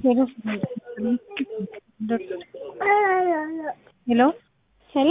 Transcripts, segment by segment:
ሄሎ ሄሎ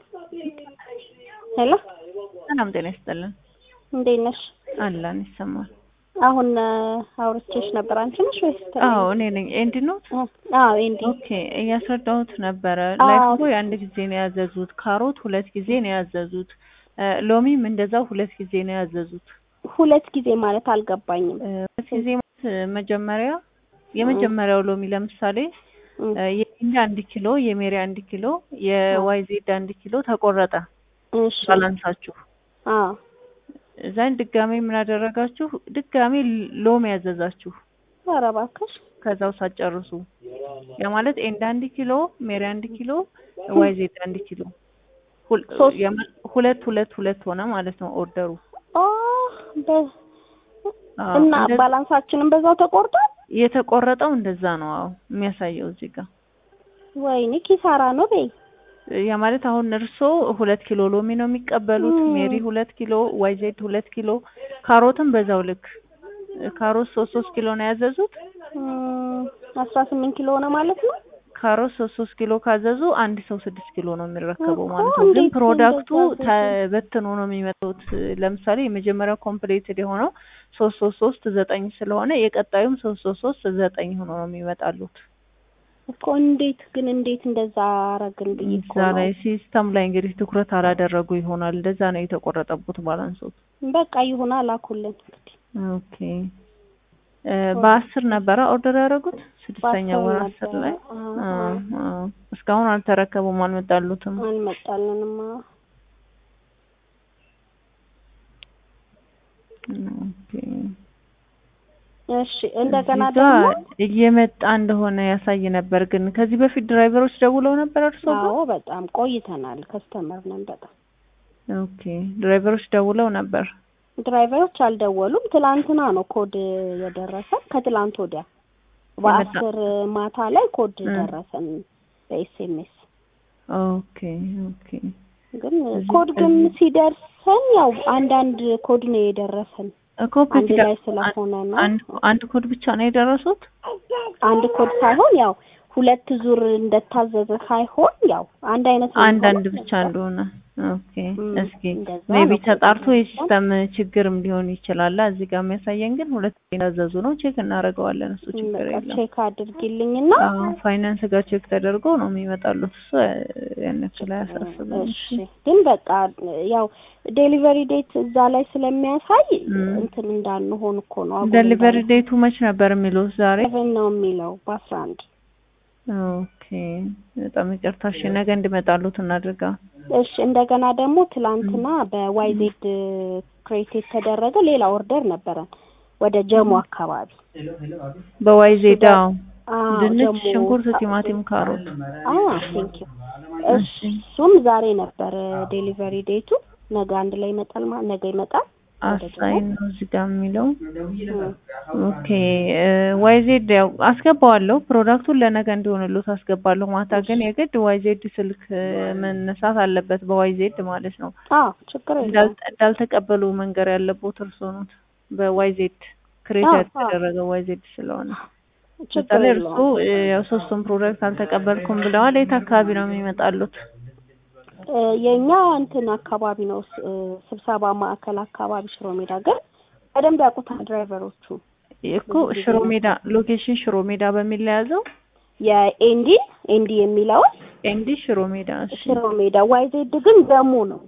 ሄሎ ሰላም ጤና ይስጥልን። እንዴት ነሽ? አላን ይሰማል። አሁን አውርቼሽ ነበር። አንቺ ነሽ ወይስ ተ- አዎ እኔ ነኝ። ኤንድ ነው። አዎ ኤንዲ ኦኬ እያስረዳሁት ነበረ። አዎ። ላይፍ ቦይ አንድ ጊዜ ነው ያዘዙት። ካሮት ሁለት ጊዜ ነው ያዘዙት። እ፣ ሎሚም እንደዛው ሁለት ጊዜ ነው ያዘዙት። ሁለት ጊዜ ማለት አልገባኝም። እ፣ ሁለት ጊዜ ማለት እ፣ መጀመሪያ የመጀመሪያው ሎሚ ለምሳሌ እም፣ እ፣ የኢንዲ አንድ ኪሎ፣ የሜሪ አንድ ኪሎ፣ የዋይዜድ አንድ ኪሎ ተቆረጠ እሺ ባላንሳችሁ አዎ እዛን ድጋሜ ምን አደረጋችሁ? ድጋሜ ሎሚ ያዘዛችሁ ኧረ እባክሽ ከዛው ሳትጨርሱ ያ ማለት ኤንድ አንድ ኪሎ ሜሪ አንድ ኪሎ ዋይዜድ አንድ ኪሎ ሁል- ሶስት የማ- ሁለት ሁለት ሁለት ሆነ ማለት ነው ኦርደሩ። ኦ በ- አዎ፣ እና እንደ- ባላንሳችንን በዛው ተቆርጧል። የተቆረጠው እንደዛ ነው። አዎ የሚያሳየው እዚህ ጋር ወይኔ ኪሳራ ነው በይ። ያ ማለት አሁን እርሶ ሁለት ኪሎ ሎሚ ነው የሚቀበሉት፣ ም። ሜሪ ሁለት ኪሎ፣ ዋይዜድ ሁለት ኪሎ፣ ካሮትም በዛው ልክ ካሮት ሶስት ሶስት ኪሎ ነው ያዘዙት። እም፣ አስራ ስምንት ኪሎ ሆነ ማለት ነው። ካሮት ሶስት ሶስት ኪሎ ካዘዙ አንድ ሰው ስድስት ኪሎ ነው የሚረከበው እኮ ማለት ነው። ግን እንዴት ፕሮዳክቱ እንደዛ አዘዙ? ተበትኖ ነው የሚመጡት። ለምሳሌ የመጀመሪያው ኮምፕሌትድ የሆነው ሶስት ሶስት ሶስት ዘጠኝ ስለሆነ የቀጣዩም ሶስት ሶስት ሶስት ዘጠኝ ሆኖ ነው የሚመጣሉት። እኮ እንዴት ግን እንዴት እንደዛ አረግን ብዬ እኮ እዛ ነው። ላይ ሲስተም ላይ እንግዲህ ትኩረት አላደረጉ ይሆናል። እንደዛ ነው የተቆረጠቡት ባላንሶት። በቃ ይሁን አላኩልን እንግዲህ ኦኬ እ፣ በአስር ነበረ ኦርደር ያደረጉት ስድስተኛ በአስር ወር አስር ነበረ። ላይ አዎ፣ አ፣ አዎ። አ፣ እስካሁን አልተረከቡም፣ አልመጣሉትም። አልመጣልንም። አዎ። ኦኬ እሺ እንደገና እዚህ ጋ ደግሞ እየመጣ እንደሆነ ያሳይ ነበር። ግን ከዚህ በፊት ድራይቨሮች ደውለው ነበር እርሶ ጋር? አዎ በጣም ቆይተናል። ከስተመር ነን በጣም ኦኬ ድራይቨሮች ደውለው ነበር። ድራይቨሮች አልደወሉም። ትላንትና ነው ኮድ የደረሰን ከትላንት ወዲያ በአስር ማታ ላይ ኮድ እ። ደረሰን በኤስኤምኤስ ኦኬ ኦኬ ግን እዚህ- ኮድ ግን እዚህ- ሲደርሰን ያው አንዳንድ ኮድ ነው የደረሰን ኮፒ አንድ ላይ ስለሆነ ነው። አንድ አንድ ኮድ ብቻ ነው የደረሱት። አንድ ኮድ ሳይሆን ያው ሁለት ዙር እንደታዘዘ ሳይሆን ያው አንድ አይነት ነው አንድ አንድ የሚሆነው። ብቻ እንደሆነ ኦኬ። እም፣ እስኪ እንደዛ ሜቢ ነው። ተጣርቶ የሲስተም ችግርም ሊሆን ይችላል። እዚህ ጋር የሚያሳየን ግን ሁለት የታዘዙ ነው። ቼክ እናደርገዋለን። እሱ ችግር በቃ የለም። ቼክ አድርጊልኝና አዎ ፋይናንስ ጋር ቼክ ተደርጎ ነው የሚመጣሉት። እሱ ያን ያክል አያሳስብም። እሺ ግን በቃ ያው ዴሊቨሪ ዴት እዛ ላይ ስለሚያሳይ እም። እንትን እንዳንሆን እኮ ነው። አጉል ደሊቨሪ እንዳንሆን። ዴቱ መች ነበር የሚሉት? ዛሬ ሰቨን ነው የሚለው በአስራ አንድ ኦኬ። በጣም ይቅርታ። እሺ ነገ እንዲመጣሉት እናድርጋ። እሺ እንደገና ደግሞ ትላንትና በዋይዜድ ክሬት የተደረገ ሌላ ኦርደር ነበረን ወደ ጀሞ አካባቢ በዋይዜዳ አዎ፣ ድንች፣ ጀሞ ሽንኩርት፣ ቲማቲም፣ ካሮት አዎ ቴንክ ዩ እሺ። እሱም ዛሬ ነበር ዴሊቨሪ ዴቱ ነገ አንድ ላይ ይመጣል ማለት ነገ ይመጣል ወደ ጀሞ አሳይን ነው እዚህ ጋር የሚለው። እም። ኦኬ ዋይዜድ ያው አስገባዋለሁ። ፕሮዳክቱን ለነገ እንዲሆንሉት አስገባለሁ። ማታ ግን የግድ ዋይዜድ ስልክ እ፣ መነሳት አለበት በዋይዜድ ማለት ነው። አዎ ችግር የለውም እንዳል- እንዳልተቀበሉ መንገር ያለቦት እርሶ ኖት። በዋይዜድ ክሬት አዎ፣ ያልተደረገ ዋይዜድ ስለሆነ ችግር ለምሳሌ እርሱ የለውም እ፣ ያው ሶስቱን ፕሮዳክት አልተቀበልኩም ብለዋል። የት አካባቢ ነው የሚመጣሉት? እ፣ የኛ እንትን አካባቢ ነው ስ- እ፣ ስብሰባ ማዕከል አካባቢ ሽሮ ሜዳ ግን በደንብ ያውቁታል ድራይቨሮቹ እኮ ሽሮ ሜዳ ሎኬሽን ሽሮ ሜዳ በሚል ለያዘው የኤንዲ ኤንዲ የሚለውን ኤንዲ ሽሮ ሜዳ እሺ። ሽሮ ሜዳ ዋይዜድ ግን ጀሙ ነው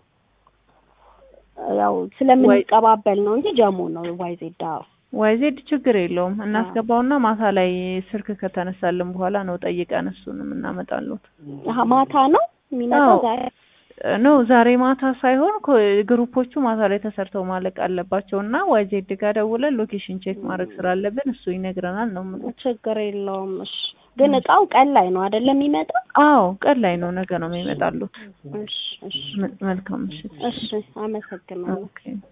ያው ስለምንቀባበል ነው እንጂ ጀሙ ነው ዋይዜድ አዎ ዋይዜድ ችግር የለውም እናስገባውና ማታ ላይ ስልክ ከተነሳልን በኋላ ነው ጠይቀን እሱንም እናመጣሉት። አሀ ማታ ነው የሚመጣው አዎ። ዛሬ ነው ዛሬ ማታ ሳይሆን ኮ- ግሩፖቹ ማታ ላይ ተሰርተው ማለቅ አለባቸው እና ዋይዜድ ጋር ደውለን ሎኬሽን ቼክ ማድረግ ስላለብን እሱ ይነግረናል ነው የምልህ። ችግር የለውም እሺ ግን እቃው ቀን ላይ ነው አይደለም የሚመጣው አዎ ቀን ላይ ነው ነገ ነው የሚመጣሉት። እሺ እሺ መ- መልካም ምሽት። እሺ አመሰግናለሁ ኦኬ